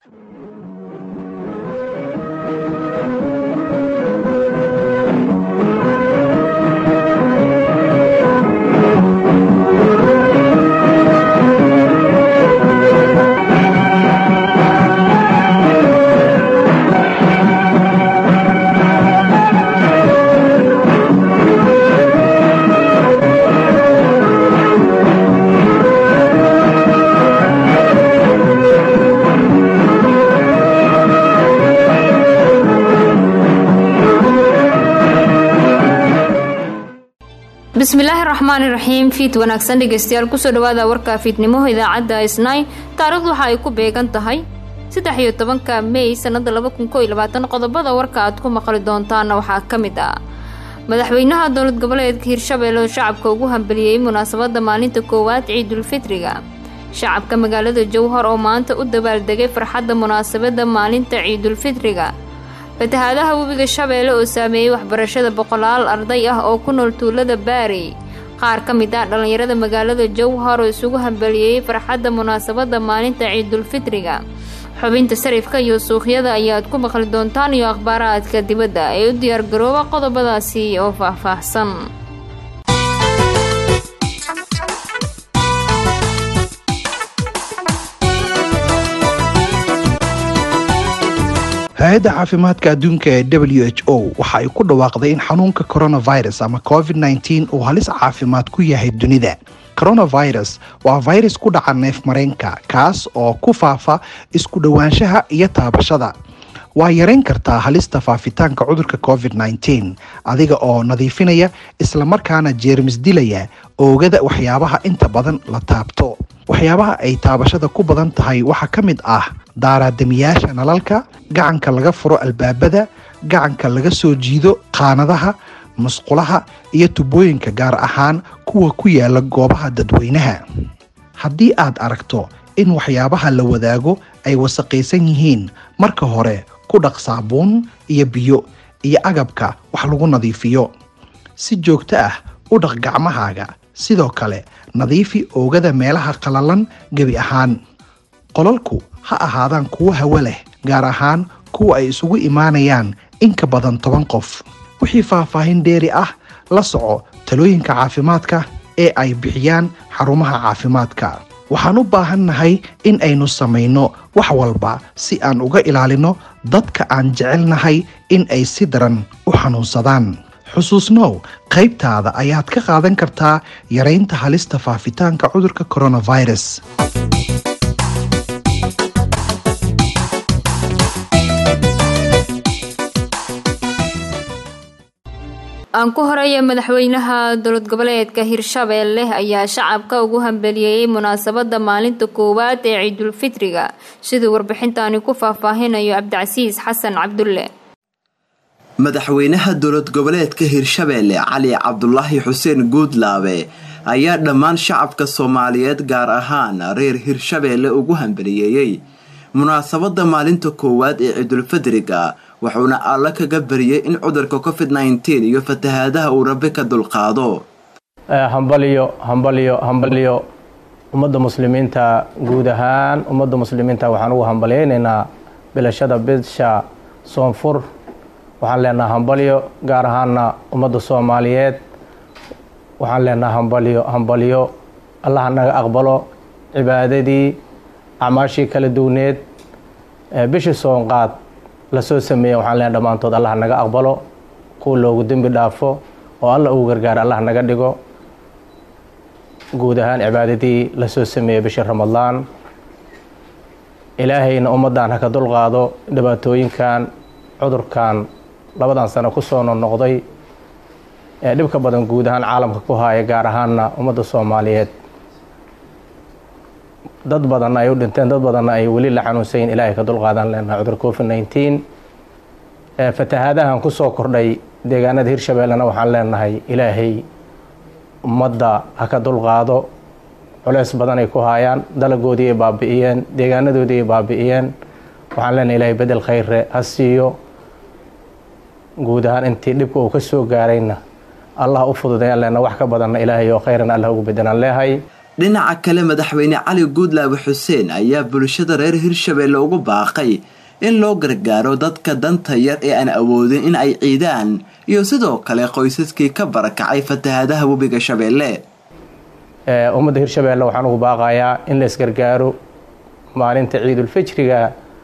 bismillaahi raxmaani raxiim fiid wanaagsan dhegeystayaal kusoo dhawaada warka fiidnimo idaacadda isnay taariikhdu waxa ay ku beegan tahay saddex iyo tobanka mey sanada laba kun koo iyo labaatan qodobada warka aad ku maqli doontaana waxaa ka mid ah madaxweynaha dowlad goboleedka hirshabelle oo shacabka ugu hambeliyey munaasabada maalinta koowaad ciidulfitriga shacabka magaalada jowhar oo maanta u dabaaldegay farxadda munaasabada maalinta ciidulfitriga fatahaadaha webiga shabeelle oo saameeyey waxbarashada boqolaal arday ah oo ku nool tuulada baari qaar ka mid ah dhallinyarada magaalada jowhar oo isugu hambeliyey farxadda munaasabada maalinta ciidulfitriga xubinta sarifka iyo suuqyada ayaad ku maqli doontaan iyo akhbaaraadka dibadda ee u diyaargarooba qodobadaasi oo faahfaahsan hay-adda caafimaadka adduunka ee w h o waxa ay ku dhawaaqday in xanuunka coronavirus ama covid nteen uu halis caafimaad ku yahay dunida coronavirus waa virus ku dhaca neef mareenka kaas oo ku faafa isku dhowaanshaha iyo taabashada waa yarayn kartaa halista faafitaanka cudurka covid nteen adiga oo nadiifinaya islamarkaana jeermis dilaya oogada waxyaabaha inta badan la taabto waxyaabaha ay taabashada ku badan tahay waxaa ka mid ah daaraadamiyaasha nalalka gacanka laga furo albaabada gacanka laga soo jiido qaanadaha musqulaha iyo tubooyinka gaar ahaan kuwa ku yaala goobaha dadweynaha haddii aad aragto in waxyaabaha la wadaago ay wasaqaysan yihiin marka hore ku dhaq saabuun iyo biyo iyo agabka wax lagu nadiifiyo si joogto ah u dhaq gacmahaaga sidoo kale nadiifi oogada meelaha qalalan gebi ahaan qolalku ha ahaadaan kuwo hawo leh gaar ahaan kuwa ay isugu imaanayaan in ka badan toban qof wixii faahfaahin dheeri ah la soco talooyinka caafimaadka ee ay bixiyaan xarumaha caafimaadka waxaan u baahannahay in aynu samayno wax walba si aan uga ilaalino dadka aan jecelnahay in ay si daran u xanuunsadaan xusuusnow qaybtaada ayaad ka qaadan kartaa yaraynta halista faafitaanka cudurka coronavirus aan ku horeeya madaxweynaha dowlad goboleedka hirshabelle ayaa shacabka ugu hambeliyeyey munaasabada maalinta koowaad ee ciidulfitriga siduu warbixintaani ku faahfaahinayo cabdicasiis xasan cabdulle madaxweynaha dowlad goboleedka hirshabelle cali cabdulaahi xuseen guudlaabe ayaa dhammaan shacabka soomaaliyeed gaar ahaan reer hirshabelle ugu hambeliyeeyey munaasabada maalinta koowaad ee ciidulfidriga wuxuuna alla kaga bariyey in cudurka covid nteen iyo fatahaadaha uu rabi ka dulqaado hambalyo hambalyo hambalyo ummadda muslimiinta guud ahaan ummadda muslimiinta waxaan ugu hambalyaynaynaa bilashada bisha soonfur waxaan leenaha hambalyo gaar ahaana ummadda soomaaliyeed waxaan leenaha hambalyo hambalyo allaha naga aqbalo cibaadadii acmaashii kala duwneed bishii soonqaad lasoo sameeya waxaan leenaha dhammaantood allah naga aqbalo kuwa loogu dembi dhaafo oo alla ugu gargaara allah naga dhigo guud ahaan cibaadadii lasoo sameeyey bishii ramadaan ilaahayna ummaddan ha ka dulqaado dhibaatooyinkan cudurkan labadan sano kusoo noqnoqday ee dhibka badan guud ahaan caalamka ku haaya gaar ahaanna ummadda soomaaliyeed dad badanna ay u dhinteen dad badanna ay weli la xanuunsayin ilaahay ka dulqaadan leenaha cudur covid nteen fatahaadahan kusoo kordhay deegaanada hirshabellena waxaan leenahay ilaahay ummadda ha ka dulqaado culeys badan ay ku haayaan dalagoodii ay baabi'iyeen deegaanadoodii ay baabi'iyeen waxaan leenahay ilaahay bedel khayre ha siiyo guud ahaan intii dhibka uu ka soo gaarayna allah u fududayaan leenaha wax ka badanna ilaahay oo khayran allah ugu bedelaan leehay dhinaca kale madaxweyne cali guudlaabe xuseen ayaa bulshada reer hirshabeelle ugu baaqay in loo gargaaro dadka danta yar ee aan awoodin in ay ciidaan iyo sidoo kale qoysaskii ka barakacay fatahaadaha webiga shabeelle ummadda hirshabeelle waxaan ugu baaqayaa in la isgargaaro maalinta ciidulfijriga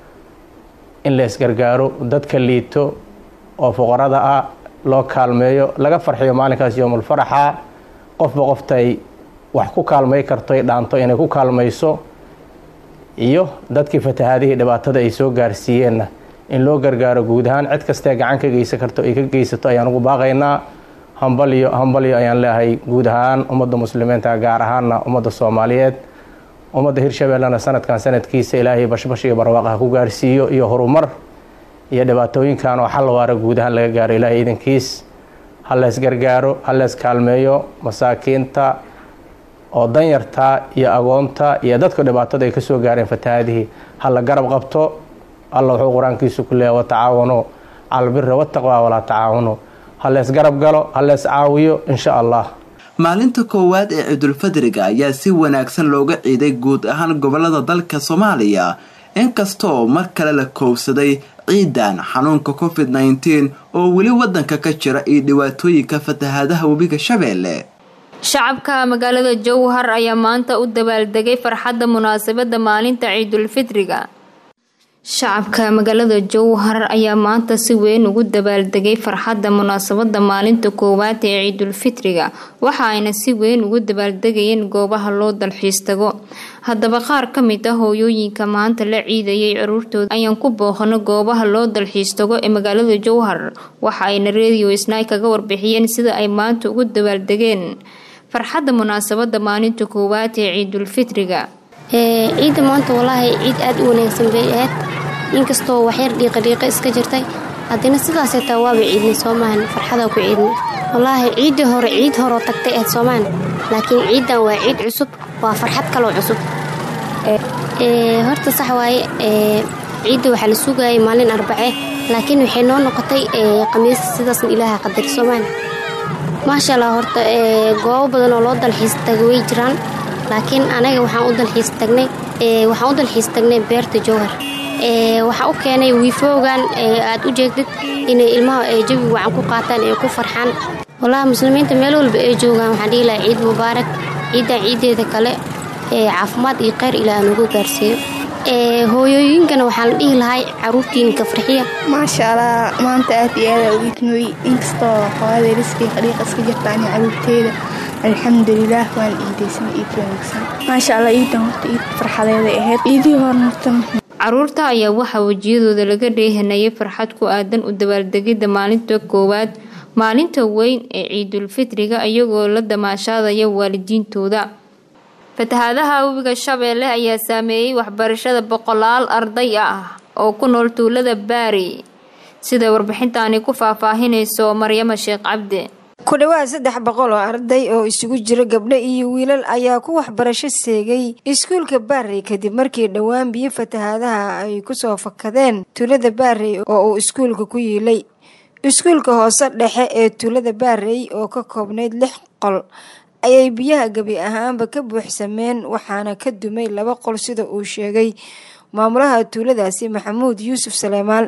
in la isgargaaro dadka liito oo fuqarada ah loo kaalmeeyo laga farxiyo maalinkaas yoomulfaraxa qofba qoftay wax ku kaalmay karto ay dhaanto inay ku kaalmayso iyo dadkii fatahaadihii dhibaatada ay soo gaarsiiyeenna in loo gargaaro guud ahaan cid kastee gacan ka geysan karto ay ka geysato ayaan ugu baaqaynaa hambalyo hambalyo ayaan leeyahay guud ahaan ummadda muslimiinta gaar ahaanna ummadda soomaaliyeed ummadda hirshabeellena sanadkan sanadkiisa ilaahay bashbash iyo barwaaqaha ku gaarsiiyo iyo horumar iyo dhibaatooyinkan oo xal waara guud ahaan laga gaaro ilaahay idankiis ha lees gargaaro ha lees kaalmeeyo masaakiinta oo danyarta iyo agoonta iyo dadka dhibaatada ay kasoo gaareen fatahaadihii ha la garab qabto alla wuxuu qur-aankiisu ku leeya watacaawano calbiri wataqwa walaa tacaawano ha lees garab galo ha lees caawiyo insha allah maalinta koowaad ee ciidulfadriga ayaa si wanaagsan looga ciiday guud ahaan gobolada dalka soomaaliya inkastoo mar kale la koobsaday ciidan xanuunka covid nneteen oo weli wadanka ka jira iyo dhibaatooyinka fatahaadaha webiga shabeelle shacabka magaalada jowhar ayaa maanta u dabaaldegay farxadda munaasabadda maalinta ciidulfidriga shacabka magaalada jowhar ayaa maanta si weyn ugu dabaaldegay farxadda munaasabadda maalinta koowaad ee ciidulfitriga waxa ayna si weyn ugu dabaaldegayeen goobaha loo dalxiis tago haddaba qaar ka mid ah hooyooyinka maanta la ciidayay caruurtooda ayaan ku booqano goobaha loo dalxiis tago ee magaalada jowhar waxa ayna radio snai kaga warbixiyeen sida ay maanta ugu dabaaldegeen farxadda munaasabadda maalinta koowaad ee ciidulfitriga ciidda maanta walaahi ciid aada u wanaagsan bay ahayd inkastoo waxyar dhiiqa dhiiqa iska jirtay haddana sidaasay taa waaba ciidnay soomahan farxadaa ku ciidnay walaahi ciiddii hore ciid horoo tagtay ahayd soomahan laakiin ciiddan waa ciid cusub waa farxad kaloo cusub horta sax waaye ciidda waxaa la sugayay maalin arbace laakiin waxay noo noqotay khamiis sidaasna ilaaha qadar soomahan maasha allah horta goobo badan oo loo dalxiis taga way jiraan laakiin anaga waxaan u dalxiis tagnay waxaan u dalxiis tagnay beerta jowhar waxaa u keenay wiifoogan aad u jeegdid inay ilmaha jawi wacan ku qaataan ee ku farxaan walahi muslimiinta meel walba ay joogaan waxaan dhihi lahaa ciid mubaarak ciiddan ciiddeeda kale caafimaad iyo kheyr ilaa anugu gaarsiiyo hooyooyinkana waxaa la dhihi lahay caruurtiinka farxiya maasha allah maanta aad iyo aada uidnooy inkastoo hooyada riskii qadhiiqa iska jirtaan caruurteeda alxamdulilaah waan ciidaysan iid wanaagsan maasha allah ciidan horta iid farxadeeday ahayd ciidii hormarta caruurta ayaa waxaa wejiyadooda laga dheehanayay farxad ku aadan u dabaaldegidda maalinta koowaad maalinta weyn ee ciidulfitriga iyagoo la damaashaadaya waalidiintooda fatahaadaha webiga shabeelle ayaa saameeyey waxbarashada boqolaal arday ah oo ku nool tuulada baari sida warbixintaani ku faahfaahinayso maryamo sheekh cabdi ku dhowaad saddex boqol oo arday oo isugu jira gabdho iyo wiilal ayaa ku waxbarasho seegay iskuulka baarey kadib markii dhowaan biyo fatahaadaha ay kusoo fakadeen tuulada baarey oo uu iskuulka ku yiilay iskuulka hoose dhexe ee tuulada baarey oo ka koobnayd lix qol ayay biyaha gebi ahaanba ka buuxsameen waxaana ka dumay laba qol sida uu sheegay maamulaha tuuladaasi maxamuud yuusuf saleymaan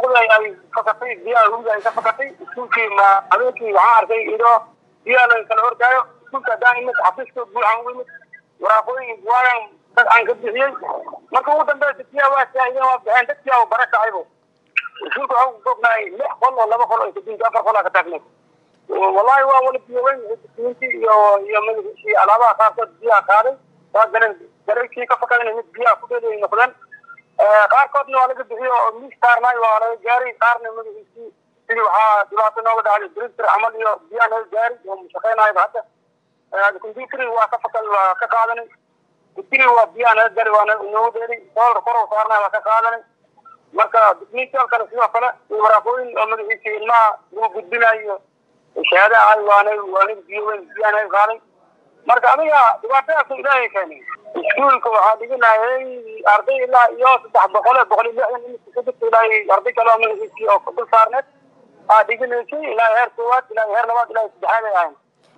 ay fakatay biyaha webiga ay ka fakatay iskuulkii ma habeenkii waxaan arkay idoo biyaha la kala hortaayo iskuulka haddaan imid xafiiska buuxan ugu imid waraaqooyin waayan dad aan ka bixiyey marka ugu dambeysa biyaha waa saahideen waa baxeen dadkii aa bara kacaybo iskuulka waxaa ku koobnaay lix qol oo laba qol oo kadinka afar qol aa ka taagneed wallahi waa wala biyo weyn dukumintii iyo iyo madaxiisii alaabaha qaarkood biyaha qaaday waa galeen gareykii ka fakadeen mid biyaha ku dheeday noqdeen qaarkoodna waa laga bixiyo oo miis saarnay waa laga gaaray qaarna madaxiisii sidii waxaa dhibaato nooga dhacday director camal iyo biyaha naga gaari oo shaqaynayaba hadda computer waa ka fakal waa ka qaadanay computer waa biyaha naga gari waa nooga dheeray doolar kor oo saarnay waa ka qaadanay marka documental kale sidoo kale iyo waraaqooyin oo madaxiisii ilmaha lagu gudbinayo shahaadaha ay waanay waanay biyo weyn biyaha naga qaaday marka adiga dhibaatadaas ilaahay keenay iskuulka waxaa dhiganayay arday ilaa iyo saddex boqol boqol iyo lixdan imika ka jirta ilaa arday kale oo magaciisii oo dul saarneed aa dhiganaysay ilaa heer koowaad ilaa heer labaad ilaa saddexaad ay ahayn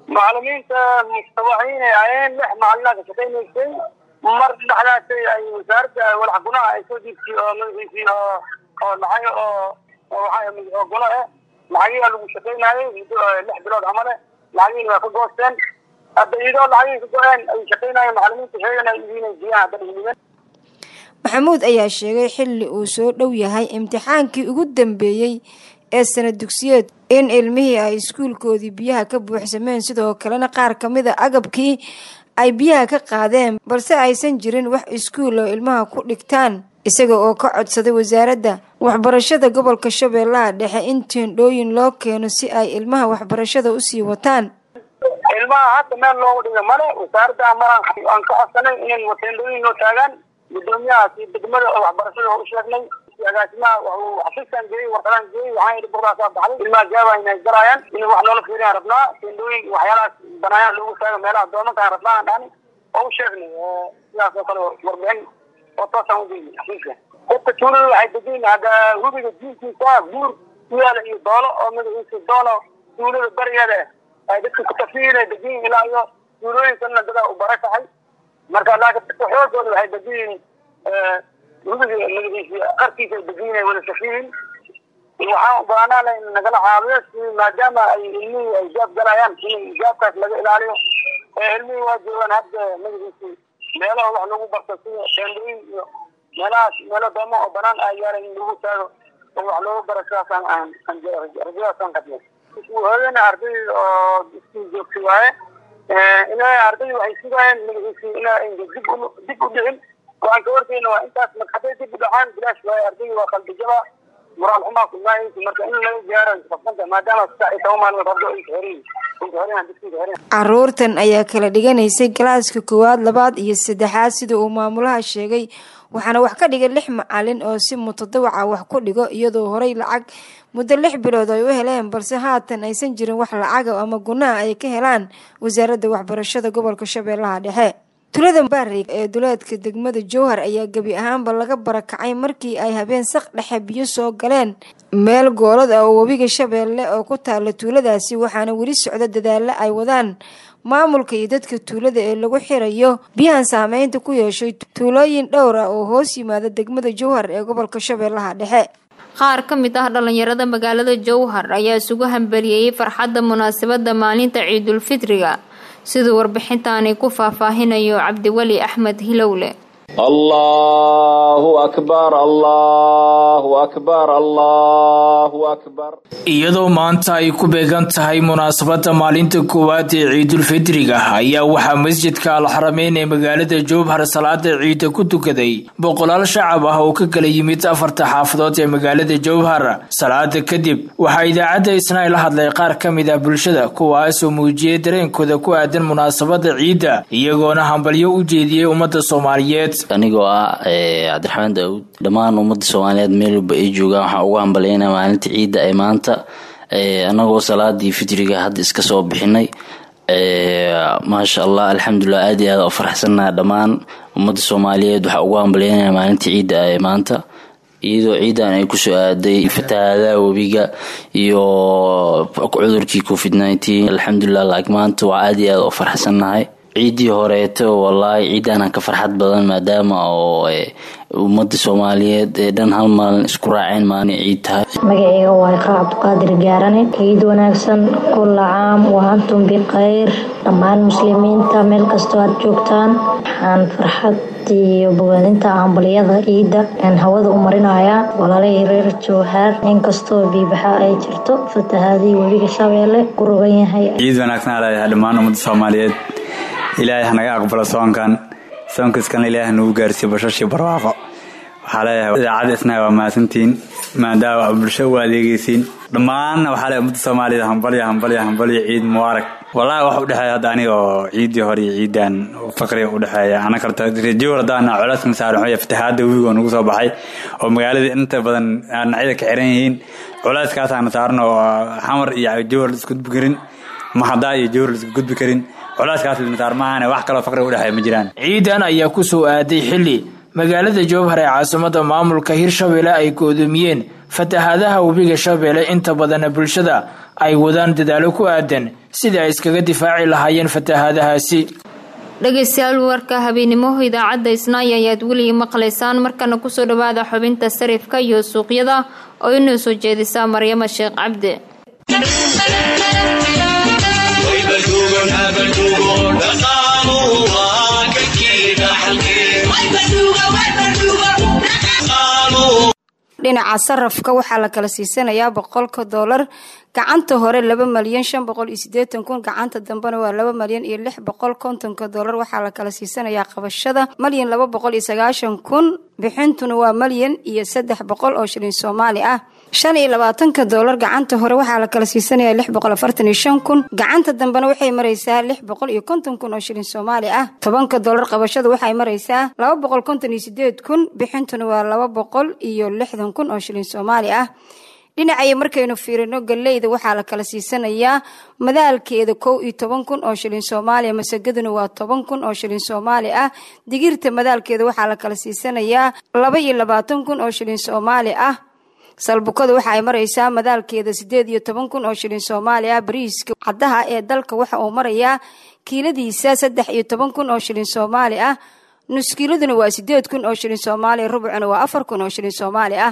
macalimiinta mustawaciinay ahayeen lix macalina ka shaqaynaysay mar dhexdaasay ay wasaaradda walax gunaha ay soo diibtay oo magaciisii oo oo lacag oo oo guno eh lacagiyaa lagu shaqaynayay muddo lix bilood camale lacagiina waa ka goosteen hadda iyadoo lacagihii ka go-een ay shaqaynayeen macalimiinta sheegana idiinay biyaan hadda dhigdhigan maxamuud ayaa sheegay xilli uu soo dhow yahay imtixaankii ugu dambeeyey ee sana dugsiyeed in ilmihii ay iskuulkoodii biyaha ka buuxsameen sidoo kalena qaar ka mid a agabkii ay biyaha ka qaadeen balse aysan jirin wax iskuul oo ilmaha ku dhigtaan isaga oo ka codsaday wasaaradda waxbarashada gobolka shabeellaha dhexe in teendhooyin loo keeno si ay ilmaha waxbarashada usii wataan ilmaha hadda meel loogu dhiga male wasaaradda maraan aan ka codsanay inay teendhooyin loo taagaan gudoomiyahaasi degmada oo waxbarashada u sheegnay agaasimaha xafiiskan geeyey warqadaan geeyey waxaan yidhi burdaasaa baxday ilmaha jaaba inay galaayaan in wax noola fiiriyaan rabnaa teendhooyin waxyaalahaas banaayaan loogu taaga meelaha doomankaan rabnaa aan dhahni oo u sheegnay sidaas oo kale warbixin oo toosaan ugeeyey xafiiska dadka tuulada waxay degiin hadda hubiga diinkiisa buur ku yaala iyo doolo oo magaciisa doono tuulada barigeeda ay dadka ku tafiinay degiin ilaa iyo tuulooyinkanna dadaa u bara tahay marka laakiin dadka xoogooda waxay degiin hubiga magaciisa qarkiisa ay degiin wada tafiin waxaan u baahnaa in nagala caawiyo si maadaama ay ilmihii ay jaab galayaan in jaabkaas laga ilaaliyo ilmihii waa joogaan hadda magaciisa meelaha wax lagu barto sida teendooyin iyo meelahaas meelo doomo oo banaan ah yaala in lagu taago oo wax loogu baro sidaasaan aan aan rajadaasaan qabnay hooyana arday oo iskuul joogtay waaye ilaa arday waxay sugayeen magaciisi inaa dib u dib u dhicin waxaan ka warkeyna waa intaas marka hadday dib u dhacaan bilaash waaye arday waa qalbijaba moraal xumaa kulmaayeysa marka in laga gaaro qabsanta maadaama saddex iyo toban maalmood hordo ay xerin caruurtan ayaa kala dhiganaysay galaaska koowaad labaad iyo saddexaad sida uu maamulaha sheegay waxaana wax ka dhigay lix macalin oo si mutadawaca wax ku dhigo iyadoo horey lacag muddo lix bilood ay u heleen balse haatan aysan jirin wax lacaga ama gunaha ay ka helaan wasaaradda waxbarashada gobolka shabeellaha dhexe tulada baari ee duleedka degmada jowhar ayaa gebi ahaanba laga barakacay markii ay habeen saq dhexe biyo soo galeen meel goolad ah oo webiga shabeelle oo ku taala tuuladaasi waxaana weli socda dadaalo ay wadaan maamulka iyo dadka tuulada ee lagu xirayo biyahan saameynta ku yeeshay tuulooyin dhowr ah oo hoos yimaada degmada jowhar ee gobolka shabeellaha dhexe qaar ka mid ah dhalinyarada magaalada jowhar ayaa isugu hambaliyeeyey farxadda munaasabadda maalinta ciidulfitriga siduu warbixintaani ku faahfaahinayo cabdiweli axmed hilowle allahu akbar allahu akbar allahu akbar iyadoo maanta ay ku beegan tahay munaasabadda maalinta koowaad ee ciidulfitriga ayaa waxaa masjidka alxarameyn ee magaalada jowhar salaada ciida ku tukaday boqolaal shacab ah oo ka kala yimid afarta xaafadood ee magaalada jowhar salaada kadib waxaa idaacadda isnaay la hadlay qaar ka mid ah bulshada kuwaasoo muujiyey dareenkooda ku aadan munaasabadda ciidda iyagoona hambalyo u jeediyey ummadda soomaaliyeed anigoo ah cabdiraxmaan daawud dhammaan ummadda soomaaliyeed meel walba ay joogaan waxaan ugu hambalyaynaa maalinta ciidda ee maanta anagoo salaadii fitriga hadda iska soo bixinay maasha allah alxamdulilah aad iyo aad u faraxsannaha dhammaan ummadda soomaaliyeed waxaa ugu hambalyaynaya maalinta ciidda ee maanta iyadoo ciidan ay kusoo aaday fatahaadaha webiga iyo cudurkii covid nineteen alxamdulilah laakiin maanta waa aad iyo aad u faraxsannahay ciiddii horeeto wallaahi ciidaana ka farxad badan maadaama oo ummadda soomaaliyeed ee dhan hal maalin isku raaceen maalin ciid tahay magaceyga waa iqraa cabdiqaadir gaarane ciid wanaagsan kulla caam wa antum bikhayr dhammaan muslimiinta meel kastoo aad joogtaan waxaan farxad iyo bogaadinta hambaliyada ciidda aan hawada u marinayaa walaalahii reer jowhaar inkastoo biibaxa ay jirto fatahaadii webiga shabeelle ku rogan yahay ciid wanaagsan leeyahay dhammaan ummadda soomaaliyeed ilaahay hanaga aqbalo soonkan soonkaskana ilaahay nagu gaarsiiyo bashashii barwaaqo waxaa leeyahay idaacadda isnaha waa mahadsantihiin maadaama aa bulsho u adeegeysiin dhammaanna waxaa leeyahay ummadda soomaaliyed hambalya hambalya hambalya ciid mubaarak wallaahi wax udhexeeya hadda aniga oo ciiddii hore iyo ciidan faqriga udhexeeya ana karta rajowr haddaana colayskan saaran waxuu fatahaadda webigo nagu soo baxay oo magaalada inta badan dhinacyada ka xiran yihiin culayskaasaana saaran oo xamar iyo jowhar la isku gudbi karin maxadaa iyo jowhar la isku gudbi karin culeyskaas linsaar maahan wax kaloo faqriga udhexeeya ma jiraan ciidan ayaa ku soo aaday xilli magaalada jowhar ee caasimada maamulka hirshabelle ay goodoomiyeen fatahaadaha webiga shabeelle inta badana bulshada ay wadaan dadaalo ku aadan sidii ay iskaga difaaci lahaayeen fatahaadahaasi dhegeystayaal warka habeennimo idaacadda isnaay ayaad weli maqlaysaan markana kusoo dhawaada xubinta sarifka iyo suuqyada oo inoo soo jeedisaa maryamo sheekh cabdi dhinaca sarafka waxaa la kala siisanayaa boqolka doolar gacanta hore laba malyan shan boqol iyo sideetan kun gacanta dambena waa laba malyan iyo lix boqol kontonka doolar waxaa la kala siisanayaa qabashada malyan laba boqol iyo sagaashan kun bixintuna waa malyan iyo saddex boqol oo shilin soomaali ah shan iyo labaatanka doolar gacanta hore waxaa la kala siisanaya lix boqol afartan iyo shan kun gacanta dambena waxay maraysaa lix boqol iyo konton kun oo shilin soomaali ah tobanka doolar qabashada waxay maraysaa laba boqol konton iyo sideed kun bixintuna waa laba boqol iyo lixdan kun oo shilin soomaali ah dhinacaya markaynu fiirino galeyda waxaa la kala siisanayaa madaalkeeda kow iyo toban kun oo shilin soomaaliya masagaduna waa toban kun oo shilin soomaali ah digirta madaalkeeda waxaa la kala siisanayaa laba iyo labaatan kun oo shilin soomaali ah salbukada waxa ay maraysaa madaalkeeda sideed iyo toban kun oo shilin soomaali ah bariiska caddaha ee dalka waxa uu marayaa kiiladiisa saddex iyo toban kun oo shilin soomaali ah nuskiiladuna waa sideed kun oo shilin soomaaliya rubcuna waa afar kun oo shilin soomaali ah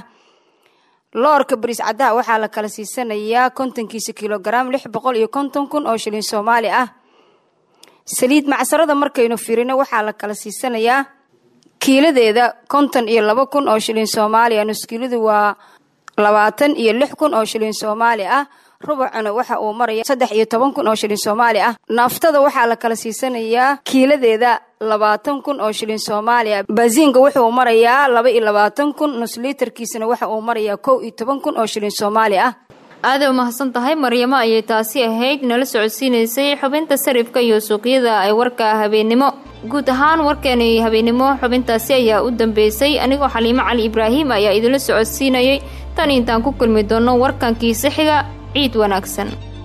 loorka bariis caddaha waxaa la kala siisanayaa kontonkiisa kilogaram lix boqol iyo konton kun oo shilin soomaali ah saliid macsarada markaynu firino waxaa la kala siisanayaa kiiladeeda konton iyo laba kun oo shilin soomaali ah nuskiiladu waa labaatan iyo lix kun oo shilin soomaali ah rubacuna waxa uu maraya saddex iyo toban kun oo shilin soomaali ah naaftada waxaa la kala siisanayaa kiiladeeda labaatan kun oo shilin soomaali ah baasiinka wuxuu marayaa laba iyo labaatan kun nusliitarkiisana waxa uu marayaa kow iyo toban kun oo shilin soomaali ah aaday umahadsan tahay maryamo ayay taasi ahayd nala socodsiinaysay xubinta sarifka iyo suuqyada ay warka habeennimo guud ahaan warkeeni habeennimo xubintaasi ayaa u dambeysay anigoo xaliimo cali ibraahim ayaa idinla socodsiinayay tan intaan ku kulmi doono warkankiisa xiga ciid wanaagsan